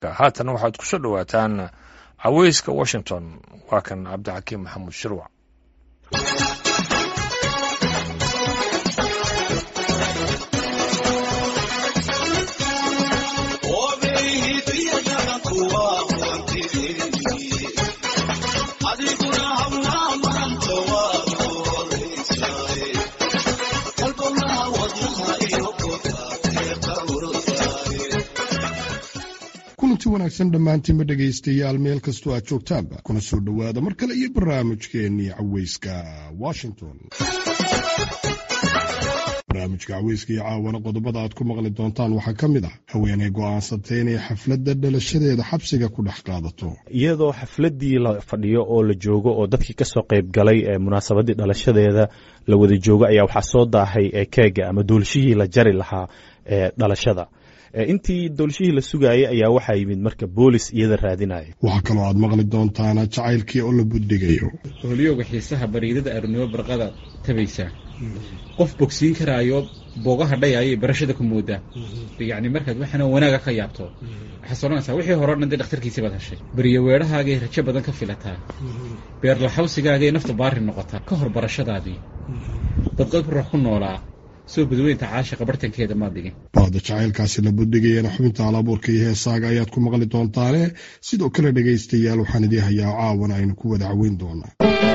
haatan waxaad ku soo dhowaataan caweyska washington waa kan cabdixakiim maxamuud shirwac kulanti wanaagsan dhammaantiinba dhegaystayaal meel kastoo aad joogtaanba kuna soo dhowaada mar kale iyo barnaamijkeennii caweyska washington barnaamijka caweyska iyo caawana qodobada aad ku maqli doontaan waxaa ka mid ah haweenay go'aansatay inay xafladda dhalashadeeda xabsiga ku dhex qaadato iyadoo xafladdii la fadhiyo oo la joogo oo dadkii ka soo qayb galay ee munaasabaddii dhalashadeeda la wada joogo ayaa waxaa soo daahay ee keega ama doolshihii la jari lahaa ee dhalashada intii doolshihii la sugaayay ayaa waxaa yimid marka boolis iyada raadinaya waxaa kaloo aad maqli doontaana jacaylkii oo la buddigayo hooliyooga xiisaha bariidada arurnimo barqada tabaysa qof bogsiin karaayo boogaha dhayaayo barashada ku moodaa yacni markaad waxaana wanaaga ka yaabto waxaad soranaysaa wixii hore o dhan dee dhakhtarkiisii baad heshay beriyo weedhahaagay rajo badan ka filataa beerlaxawsigaagay nafta baari noqotaa ka hor barashadaadii dadqad ruux ku noolaa soo badweynta caashiqa bartankeeda maad dhigin baada jacaylkaasi la buddigayana xubinta alabuurka iyo heesaaga ayaad ku maqli doontaane sidoo kale dhegaystayaal waxaan idii hayaa caawan aynu ku wada caweyn doonaa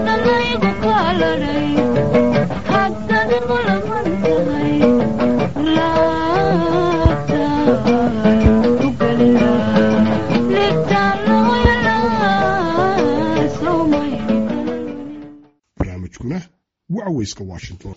barnaamijkuna waa caweyska washington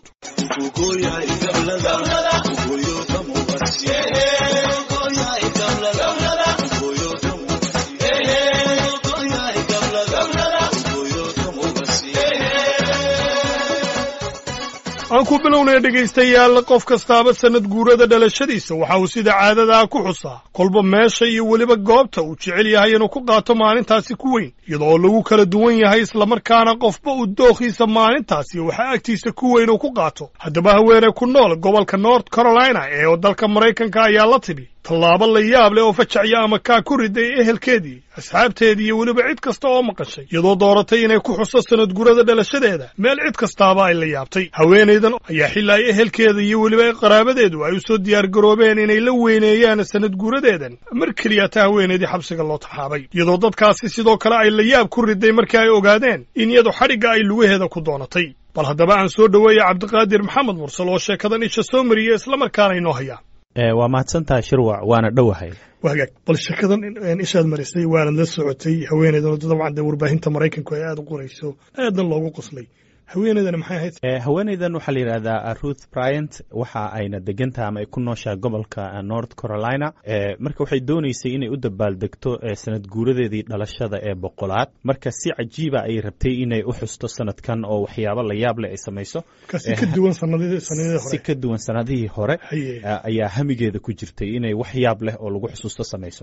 aan ku bilownaya dhegaystayaal qof kastaaba sannad guurada dhalashadiisa waxa uu sida caadadaa ku xusaa kolba meesha iyo weliba goobta uu jecel yahay inuu ku qaato maalintaasi ku weyn iyadoo lagu kala duwan yahay islamarkaana qofba uu dookhiisa maalintaasi waxaa agtiisa ku weyn uu ku qaato haddaba haweeney ku nool gobolka north carolina ee dalka maraykanka ayaa la tidhi tallaabo la yaab leh oo fajacya ama kaa ku riday ehelkeedii asxaabteedii iyo weliba cid kasta oo maqashay iyadoo dooratay inay ku xuso sanad gurada dhalashadeeda meel cid kastaaba ay la yaabtay haweenaydan ayaa xilli ay ehelkeeda iyo weliba qaraabadeedu ay u soo diyaargaroobeen inay la weyneeyaan sanad guuradeedan mar keliya ta haweenaydii xabsiga loo taxaabay iyadoo dadkaasi sidoo kale ay la yaab ku riday markii ay ogaadeen in iyadu xadhigga ay lugaheeda ku doonatay bal haddaba aan soo dhoweeya cabdiqaadir maxamed mursal oo sheekadan isha soo mariya islamarkaana inoo haya waa mahadsantahay shirwac waana dhowahay wagaag bal sheekadan ishaad marisay waanad la socotay haweeneydan dabcan dee warbaahinta maraykanku ay aada u qorayso aadna loogu qoslay haweeneydan maxay ahayd haweeneydan waxaa la yidhahdaa ruth bryant waxa ayna degantaha ama ay ku nooshaha gobolka north carolina marka waxay dooneysay inay u dabaaldegto sanad guuradeedii dhalashada ee boqolaad marka si cajiiba ay rabtay inay u xusto sanadkan oo waxyaabo la yaab leh ay samayso si ka duwan sanadihii si ka duwan sanadihii hore ayaa hamigeeda ku jirtay inay wax yaab leh oo lagu xusuusto samayso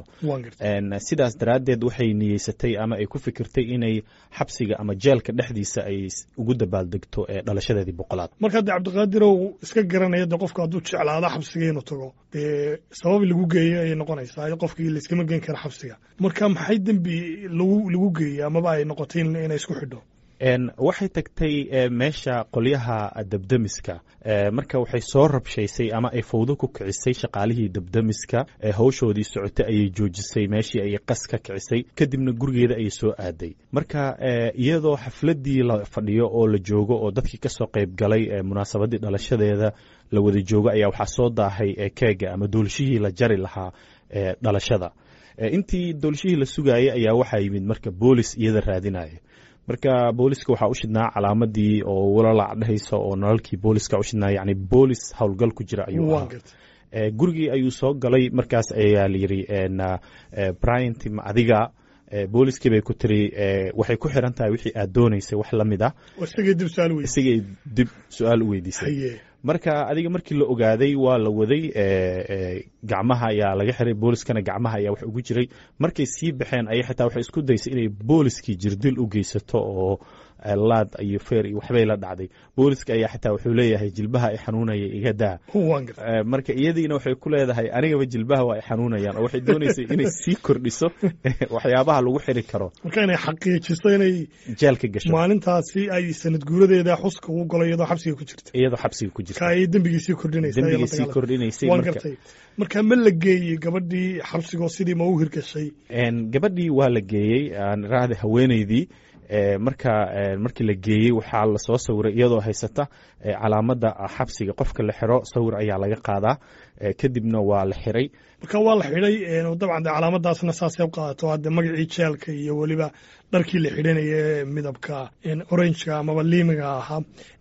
sidaas daraaddeed waxay niyeysatay ama ay ku fikirtay inay xabsiga ama jeelka dhexdiisa ay ugu dabaaldegto ee dhalashadeedii boqolaad marka de cabdiqaadirow iska garanaya de qofka hadduu jeclaado xabsiga inuu tago dee sabab lagu geeyo ayay noqonaysaa qofkii layskama geen kara xabsiga marka maxay dembi lagu lagu geeyey amaba ay noqotay inay isku xidho waxay tagtay meesha qolyaha debdemiska marka waxay soo rabshaysay ama ay fawdo ku kicisay shaqaalihii debdemiska hawshoodii socotay ayay joojisay meeshii ayay qas ka kicisay kadibna gurigeeda ayay soo aaday marka iyadoo xafladdii la fadhiyo oo la joogo oo dadkii ka soo qayb galay munaasabaddii dhalashadeeda la wada joogo ayaa waxaa soo daahay keega ama doolshihii la jari lahaa ee dhalashada intii doolshihii la sugaayay ayaa waxaa yimid marka boolis iyada raadinaya marka booliska waxaa u shidnaa calaamadii oo walalac dhehaysa oo nalalkii booliska u shidnaa yani boolis howlgal ku jira ayuu ahaa gurigii ayuu soo galay markaas ayaa layidhi bryant ma adiga booliskii bay ku tiri waxay ku xiran tahay wixii aad doonaysay wax la mid ah isagay dib su-aal u weydiisay marka adiga markii la ogaaday waa la waday gacmaha ayaa laga xiray booliskana gacmaha ayaa wax ugu jiray markay sii baxeen ayay xitaa waxay isku daysay inay booliskii jirdil u geysato oo laad iyo feer iyo waxbay la dhacday booliska ayaa xitaa wuxuu leeyahay jilbaha i xanuunaya iga daa marka iyadiina waxay ku leedahay anigaba jilbaha waa ay xanuunayaan oo waxay doonaysay inay sii kordhiso waxyaabaha lagu xiri karo marka inay xaqiijiso inay jeelka gasho maalintaasi ay sanad guuradeeda xuska ugu galo iyadoo xabsiga ku jirta iyadoo xabsiga ku jirta ka ay dembigiisii kordhinaysa dembigiisii kordhinaysay waan gartay marka ma la geeyey gabadhii xabsigoo sidii ma u hirgashay gabadhii waa la geeyey raacda haweeneydii marka markii la geeyey waxaa lasoo sawiray iyadoo haysata calaamada xabsiga qofka la xiro sawir ayaa laga qaadaa kadibna waa la xiray marka waa la xidhay dabcan de calaamadaasna saasay u qaadato hadde magacii jeelka iyo weliba dharkii la xidhanaya midabka orangeka amaba liimiga ahaa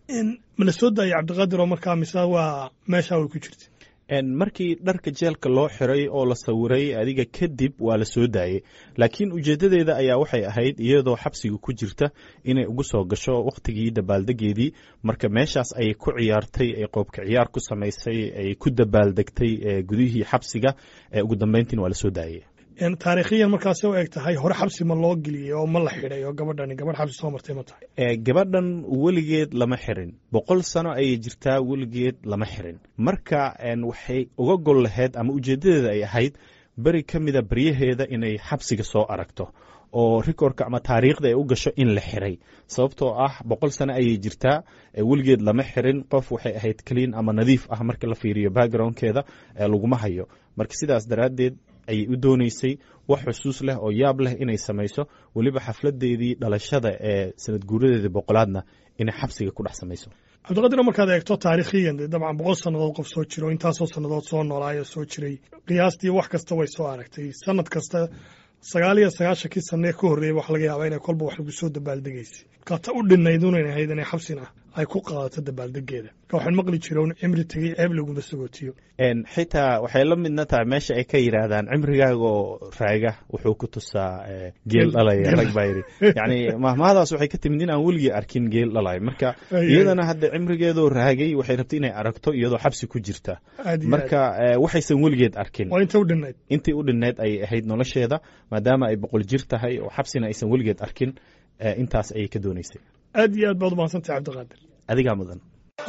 ma la soo daayay cabdiqaadir oo markaa mise waa meesha way ku jirta markii dharka jeelka loo xiray oo la sawiray adiga kadib waa la soo daayey laakiin ujeeddadeeda ayaa waxay ahayd iyadoo xabsiga ku jirta inay ugu soo gasho wakhtigii dabaaldegeedii marka meeshaas ayay ku ciyaartay ay qoobka ciyaar ku samaysay ay ku dabaaldegtay gudihii xabsiga ugu dambeyntiina waa la soo daayey taariikhiyan markaasay u eg tahay hore xabsi ma loo geliyey oo ma la xidhay oo gabadhani gabadh xabsi soo martay ma tahay gabadhan weligeed lama xirin boqol sano ayay jirtaa weligeed lama xirin marka waxay uga gol lahayd ama ujeeddadeeda ay ahayd beri ka mida baryaheeda inay xabsiga soo aragto oo rikorka ama taariikhda ay u gasho in la xiray sababtoo ah boqol sano ayay jirtaa weligeed lama xirin qof waxay ahayd clean ama nadiif ah marka la fiiriyo backgroundkeeda laguma hayo marka sidaas daraaddeed ayay u doonaysay wax xusuus leh oo yaab leh inay samayso weliba xafladeedii dhalashada ee sanad guuradeedii boqolaadna inay xabsiga ku dhex samayso cabdiqadir markaad eegto taariikhiyan dee dabcan boqol sannadood qof soo jiro intaasoo sannadood soo noolaayo soo jiray qiyaastii wax kasta way soo aragtay sanad kasta sagaal iyo sagaashankii sanee ka horreeyay wax laga yaaba inay kolba wax lagu soo dabaaldegaysay markaa ta u dhinayd unan ahayd inay xabsina ay ku qaadato dabaaldegeeda marka waxaan maqli jira un cimri tegey ceeb laguma sagootiyo xitaa waxay la midna tahay meesha ay ka yidhaahdaan cimrigaaga oo raaga wuxuu ku tusaa geel dhalaya rag baa yidhi yacni mahmahadaas waxay ka timid in aan weligii arkin geel dhalaya marka iyadana hadda cimrigeedoo raagay waxay rabtay inay aragto iyadoo xabsi ku jirta marka waxaysan weligeed arkin waa inta u dhinayd intii u dhinayd ayay ahayd nolosheeda maadaama ay boqol jir tahay oo xabsina aysan weligeed arkin intaas ayay ka doonaysay aad iyo aad baad u mahadsantahay cabdiqaadir adigaa mudan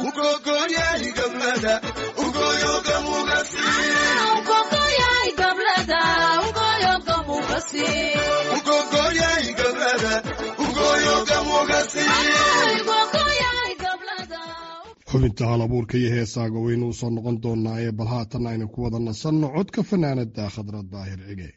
xubinta hal abuurka iyo heesaaga waynu u soo noqon doonaa ee bal haatan aynu ku wada nasanno codka fanaanada khadra daahir cige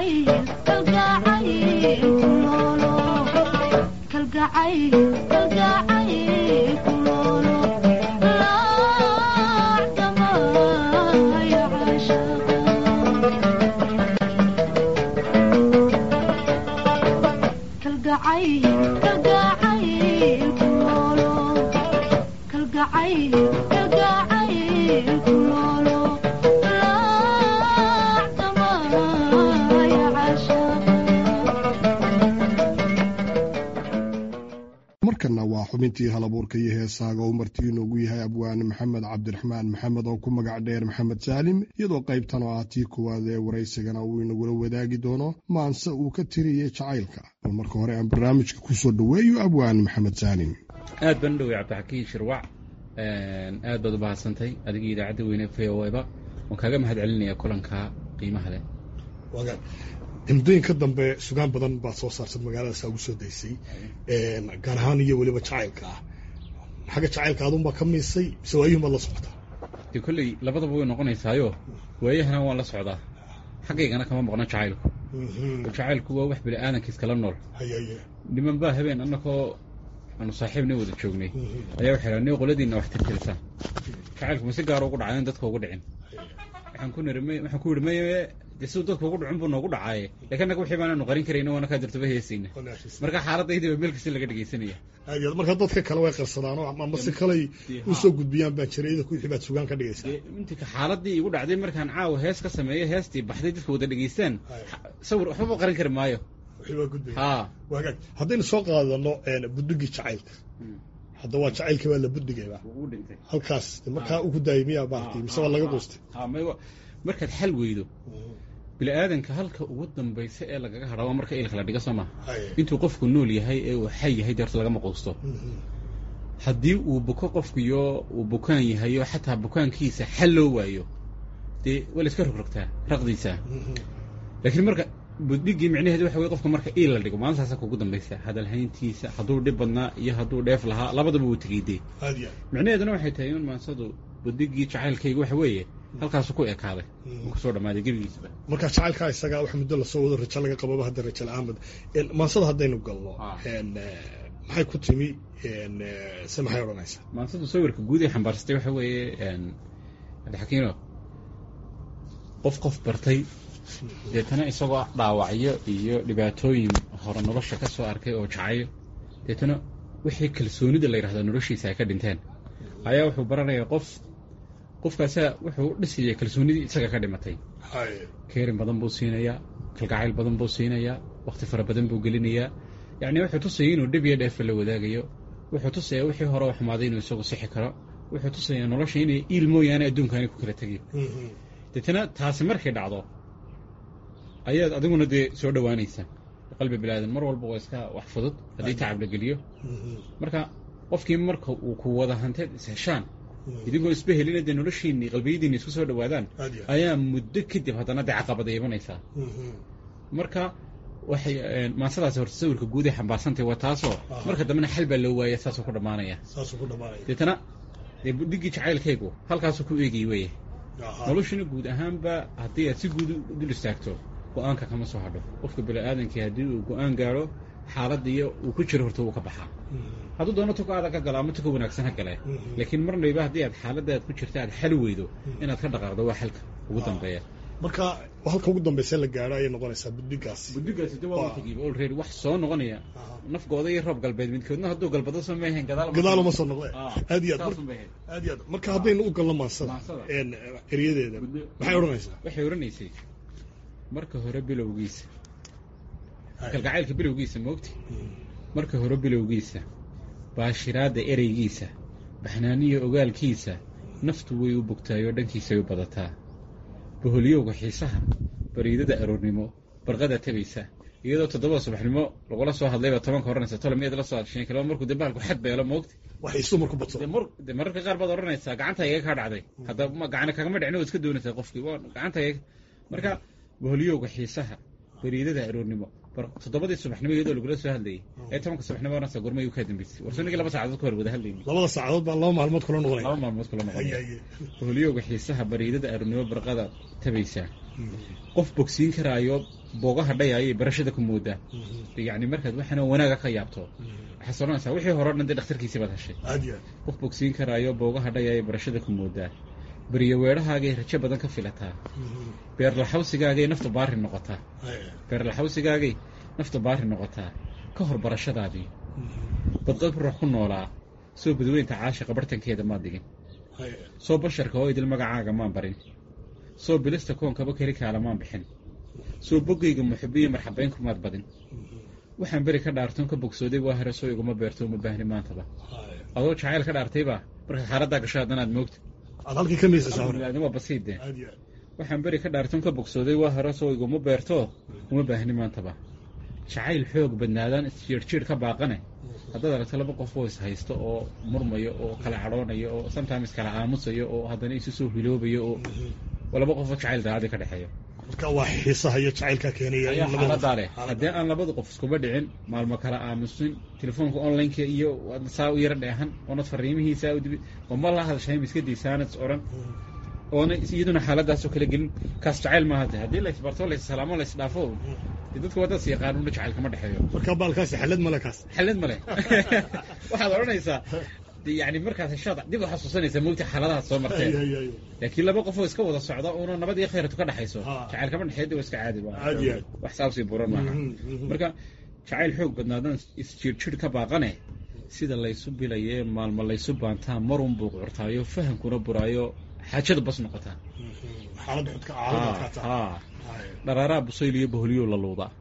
markana waa xubintii halabuurka iyo heesaaga uu marti inoogu yahay abwaane maxamed cabdiraxmaan maxamed oo ku magac dheer maxamed saalim iyadoo qaybtan oo ah tii koowaad ee waraysigana uu inagula wadaagi doono maanse uu ka tiriyey jacaylka bal marka hore aan barnaamijka ku soo dhoweeyo abwaane maxamed saalim aad baan u dhowey cabdixakiin shirwac aad baad u bahadsantay adigii idaacadda weyne v o eba waan kaaga mahad celinaya kulanka qiimaha leh muddooyinka dambe sugaan badan baad soo saartad magaaladaasa ugu soo daysay gaar ahaan iyo weliba jacaylka ah xagga jacaylka adunbaa ka miisay mise waayuhun baad la socotaa dee kolley labadaba way noqonaysaayo waayahana waan la socdaa xaggaygana kama maqno jacaylku jacaylku waa wax bini aadankiis kala nool niman baa habeen annakoo aanu saaxiibna wada joognay ayaa waxay dhaha ni qoladiinna wax tirtirisaan jacaylku ma si gaara ugu dhacay in dadka ugu dhicin waxaan ku niri waxaan ku yidhi maye dee siduu dadka ugu dhicin buu noogu dhacaaye lakin annaga wixii baanaanu qarin karayna waana kaa dirtaba heesayna marka xaaladaydi baa meel kasta laga dhegaysanaya aad aad marka dadka kale way qarsadaano ama si kaley usoo gudbiyaan baan jiray idinku wixii baad sugaan ka dhigaysaa intika xaaladii igu dhacday markaan caawa hees ka sameeyo heestii baxday dadka wada dhegaystaan sawir waxbaba qarin kari maayo wixii baa gudbaya ha wagaag haddaynu soo qaadano buddigii jacaylka hadda waa jacaylkii baa la buddigayba wuu dhintay halkaas markaa ugu daayay miyaa maaragtay mise waa laga quustay ha may markaad xal weydo bini aadanka halka ugu dambaysa ee lagaga hadha waa marka ilka la dhiga soo maha intuu qofku nool yahay ee uu xay yahay dee horta lagama quusto haddii uu buko qofkuyo uu bukaan yahayo xataa bukaankiisa xal loo waayo dee waa la iska rogrogtaa raqdiisa laakiin marka buddhigii micnaheedu waxa wey qofka marka iil la dhigo maalintaasa kugu dambaysa hadalhayntiisa hadduu dhib badnaa iyo hadduu dheef lahaa labadaba wuu tegey dee aad iyo micnaheeduna waxay tahay in maansadu buddigii jacaylkayga waxa weeye halkaasu ku ekaaday uu kusoo dhammaaday gebigiisaba marka jacaylkaa isaga wax muddo lasoo wado rajo laga qababa hadda rajo la-aanbad maansada haddaynu galno maxay ku timi se maxay odhanaysaa maansadu sawirka guud ee xambaarsatay waxa weeye cabdixakiino qof qof bartay deetana isagoo dhaawacyo iyo dhibaatooyin hore nolosha ka soo arkay oo jacayl deetana wixii kalsoonida la yidhahdaa noloshiisa ay ka dhinteen ayaa wuxuu baranayaa qof qofkaasaa wuxuu u dhisayay kalsoonidii isaga ka dhimatay keerin badan buu siinayaa kalgacayl badan buu siinayaa wakti fara badan buu gelinayaa yacni wuxuu tusayay inuu dhib iyo dheefa la wadaagayo wuxuu tusayaa wixii hore u xumaaday inuu isagu sixi karo wuxuu tusayaa nolosha inay iil mooyaane adduunkaani ku kala tegin deetana taasi markay dhacdo ayaad adiguna dee soo dhowaanaysaa qalbi bilaadan mar walba waa iska wax fudud haddii tacab la geliyo marka qofkii marka uu ku wada hanteed isheshaan idinkoo isba helina dee noloshiinni qalbiyadiinni isku soo dhowaadaan ayaa muddo kadib haddana dee caqabada imanaysaa marka waxay maansadaasi horta sawirka guud ee xambaarsantay waa taasoo marka dambena xal baa loo waaya saasuu ku dhammaanaya saasuu ku dhamaanaya deetana dee budhigii jacaylkaygu halkaasuu ku eegay weeye noloshuna guud ahaanba haddii aad si guud u dul istaagto go-aanka kama soo hadho qofka bini-aadankii haddii uu go-aan gaadho xaaladiiyo uu ku jiro horta wuu ka baxaa hadduu doono tuka adag ka galo ama tuka wanaagsan ha gale laakiin marnayba haddii aad xaaladda aad ku jirta aad xal weydo inaad ka dhaqaaqdo waa xalka ugu dambeeya marka halka ugu dambaysa la gaadho ayay noqonaysaa buddigaasi buddigaasi de waa tagiiba already wax soo noqonaya nafgooda iyo roob galbeed midkoodna hadduu galbado soo maahayn gadaal gadaaluma soo noqde aad iyo aad saasun bay ahayd aad iyo aad marka haddaynu u galno maansada Maansada. eryadeeda maxay odhanaysaa waxay odhanaysay marka hore bilowgiisa kalgacaylka bilowgiisa moogti marka hore bilowgiisa baashiraadda ereygiisa baxnaaniyo ogaalkiisa naftu way u bogtaayoo dhankiisay u badataa boholyowga xiisaha bariidada aroornimo barqada tabaysa iyadoo toddobada subaxnimo lagula soo hadlayba tobanka odhanaysa tole miyaad la soo hadsheen kalaba markuu dee bahalku xad beelo moogti wax isu marku badso dee mar dee mararka qaar baad odhanaysaa gacanta iga kaa dhacday hadda ma gacana kagama dhicin oo iska doonaysaa qofkii waa gacanta iga marka boholyowga xiisaha bariidada aroornimo bar toddobadii subaxnimo iyadoo lagula soo hadlayay ee tobanka subaxnimo odhanaysa gormay u kaa dambeysay warsanigii laba saacadood ka hor wada hadlayni labada saacadood baan laba maalmood kula noqonaya laba maalmood kula Haye, noqonaya haye. boholyowga xiisaha bariidada aroornimo barqada tabaysaa qof bogsiin karaayo boogaha dhayaayo barashada ku moodaa yacni markaad waxana wanaaga ka yaabto waxaad soranaysaa wixii hore o dhan dee dhakhtarkiisii baad heshay aad iyo qof bogsiin karaayo boogaha dhayaayo barashada ku moodaa beriyo weedhahaagay rajo badan ka filataa beerlaxawsigaagay nafta baari noqotaa beerlaxawsigaagay nafta baari noqotaa ka hor barashadaadii badqab ruux ku noolaa soo badweynta caashiqa bartankeeda maad digin soo basharka oo idil magacaaga maan barin soo bilista koonkaba keli kaala maan bixin soo boggayga muxibiyo marxabayn kumaad badin waxaan beri ka dhaartoon ka bogsooday waa hore soo iguma beerto uma baahni maantaba adoo jacayl ka dhaartayba markaad xaaladdaa gasho haddanaad moogta aad halkii ka miisaysaa hore waa basiide aad iyo waxaan beri ka dhaartoon ka bogsooday waa hore soo iguma beerto uma baahni maantaba jacayl xoog badnaadaan isjiirhjiir ka baaqane haddaad aragto laba qof oo is haysto oo murmayo oo kala cadhoonayo oo sometimes kala aamusayo oo haddana isu soo hiloobayo oo waa laba qofoo jacayl daacadi ka dhexeeyo marka waa xiisaha iyo jacaylka keenaya in ayaa labada qof- xaaladaa leh haddii aan labada qof iskuba dhicin maalmo kala aamusin telefoonka onlineka iyo waad saa u yara dheehan oonad fariimihiisaa u dibi oo ma la hadashay miskadiisaanad is odhan oona iyaduna xaaladaasoo kala gelin kaas jacayl maaha de haddii laysbarto laissalaamo laysdhaafo dee dadka waddadas yaqaanuuna jacayl kama dhexeeyo marka baalkaasi xalad male kaas xalad ma leh waxaad odhanaysaa de yani markaas heshaad dib u xasuusanaysaa mogta xaaladahaad soo marteen Ay, ay, ay. laakiin laba qofoo iska wada socda uuna nabad iyo khayratu ka dhexayso Ha. jacayl kama dhexeeya waa iska caadi waa Caadi yahay. wax saabsii buran maaha Mhm, mhm. marka jacayl xoog badnaadan isjiirjir ka baaqane sida laysu bilayee maalmo laysu baantaa marun buu curtaayo fahamkuna buraayo xaajada bas noqotaa xaalad xudka caalamad ka taa ha dharaaraa busayl iyo boholyow la luudaa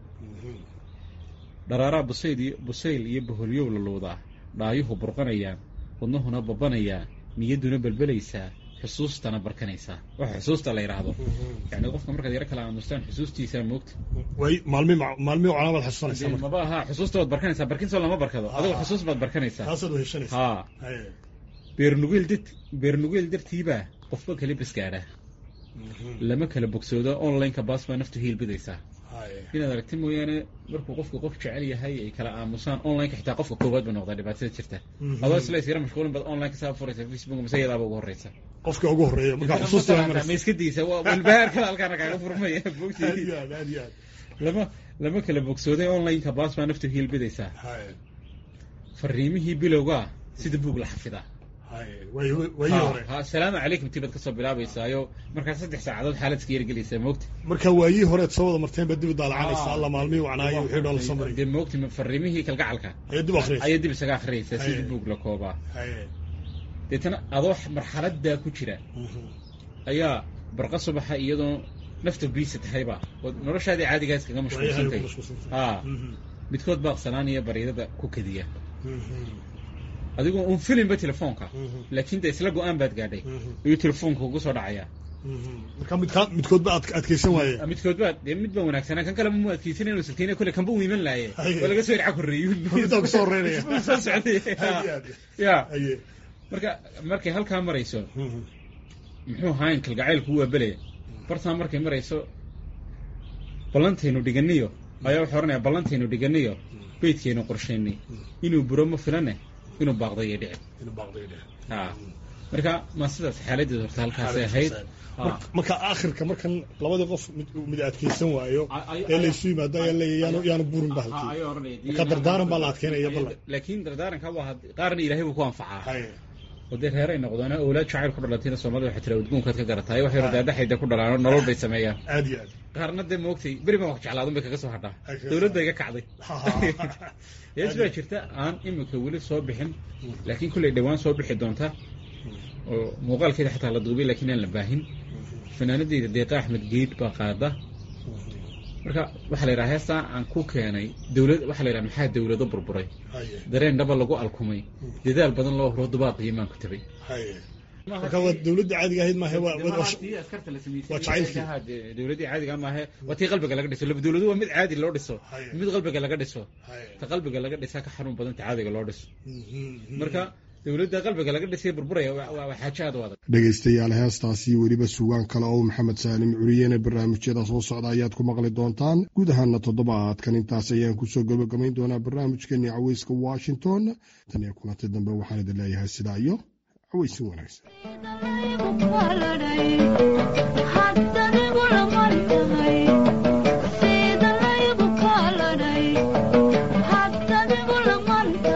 dharaaraa busayl iyo busayl iyo boholyow la luudaa dhaayuhu burqanayaan wadnahuna babanayaa niyadduna belbelaysaa xusuustana barkanaysaa waxa xusuusta la yidhaahdo yani qofka markaad yaro kala aamustaan xusuustiisaa moogta way maalmi maalmi calaamad xasuusanaysaa Dee marka maba aha xusuusta waad barkanaysaa barkinsoo lama barkado adigo xusuus baad barkanaysaa taasaad weheshanaysaa haa Ay, beernugeel dad beernugeel dartiibaa qofba kala basgaadha lama kala bogsoodo onlineka baas baa naftu hiilbidaysaa ay, inaad aragti mooyaane markuu qofku qof jecel yahay ay kala aamusaan onlineka xitaa qofka koowaad ba noqdaa dhibaatada jirta Mhm. adoo isla isyara mashquulin baad online kasaa furaysa facebook mise iyadaaba ugu horeysa qofka ugu horeeya marka xusuusta waa ma maraysa iska daysa waa walbahaar kale halkaana kaaga furmaya aad bogtii iyo aad aad iyo aad lama lama kala bogsooday onlineka baas baa naftu hiilbidaysaa Ay, fariimihii bilowgaa sida buug la xafidaa ay, way way hore ha salaamu calaykum tibaad kasoo bilaabaysaayo markaa saddex saacadood xaaladka yargelaysaa moogta marka waayii horeed soo wada marteen baa dib u daalacanaysa alla maalmihii wacnaayo wixii dhoon la soo maray dee moogta fariimihii kalgacalka ayaa dib u akhriyaysa ayaa dib isaga akhriyaysaa Haye. sidii buug la koobaa Ay, deetana adoo marxaladaa ku jira mhm. ayaa barqa subaxa iyadoo nafta biisa tahayba oo noloshaadii caadigaa iskaga Waayahay ku mashquulsantay mashquulsantay. haa Mhm, midkood baaqsanaanaya baryadada ku kadiya mhm, adigoo un filinba telefoonka mhm, laakiin de isla go-aan baad gaadhay mhm, ayuu telefoonka ugu soo dhacayaa mhm. marka midkaa midkoodba aad adkaysan waaye midkood baa dee mid baa wanaagsanaa kan kale mu adkeysan inuu salkeyna kole kanba uu iman laaye Haye. waa laga soo irca korreeyo middaa kusoo horeynaya soo socday Aad iyo aad. ya Aye. marka markay halkaa marayso Mhm, muxuu ahayn kalgacaylku waa belaya bartaa markay marayso ballantaynu dhiganiyo ayaa wuxuu odhanaya ballantaynu dhiganiyo beydkaynu qorshaynay inuu buro ma filane inuu baaqday iyo dhici inuu baaqday dheh. ha marka ma sidaas xaaladeed horta halkaasay ahayd Ha. Marka- marka aakhirka markan labadii qof mid- mid adkaysan waayo Ay- ay- ee laysu yimaado ayaa leeyahay yaanu yaanu burin ba halkii ayuu odhanaya Marka dardaaran baa la adkeynaya ballan. laakiin dardaaranka waa had- qaarna ilaahay buu ku anfacaa Haye. oo dee reeray noqdaan awlaad jacayl ku dhalatayna soomaalida waxay tira udgoonkaad ka garataay waxay radaadhaxayda ku dhalaan oo nolol bay sameeyaan aad iyo aad qaarna dee moogtay beri baan wax jeclaadun bay kaga soo hadhaa Ay, kaga dowladda soo- iga kacday Ha, ha, ha. hees baa jirta aan imika weli soo bixin laakiin kulley dhowaan soo bixi doonta oo muuqaalkeeda xataa la duubay laakiin aan la baahin fanaanadeyda deeqa axmed geed baa qaada marka waxaa la yidhaha heestaa aan ku keenay dowlad waxaa la yidhaha maxaa dowlado burburay Haye. dareen dhaba lagu alkumay dadaal badan loo huro dubaaqiyo maan ku tabay Haye. marka waa dowladda caadiga ahayd maahe waa waa- waa- waa jacaylkii. dowladii caadiga maahe waa tii qalbiga laga dhiso laba dowladu waa mid caadi loo dhiso Haye. mid qalbiga laga dhiso Haye. ta qalbiga laga dhisaa ka xanuun badan ta caadiga loo dhiso Mhm, marka dowladda qalbiga laga dhisay burburaya waa waa- waa xaajo aad u adag dhegaystayaal heestaasi weliba sugaan kale oo maxamed saalim curiyene barnaamijyada soo socda ayaad ku maqli doontaan guud ahaana toddobaadkan intaas ayaan kusoo gabagabayn doonaa barnaamijkeennii caweyska washington tan iyo kulanti dambe waxaan idin leeyahay sidaa iyo caweysin wanaagsan haddanigu la marka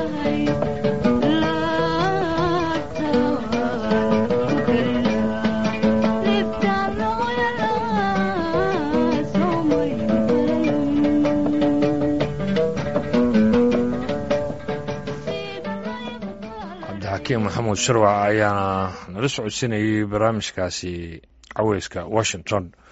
cabdixakiim maxamuud sharwac ayaana nala socodsiinayay barnaamijkaasi caweyska washington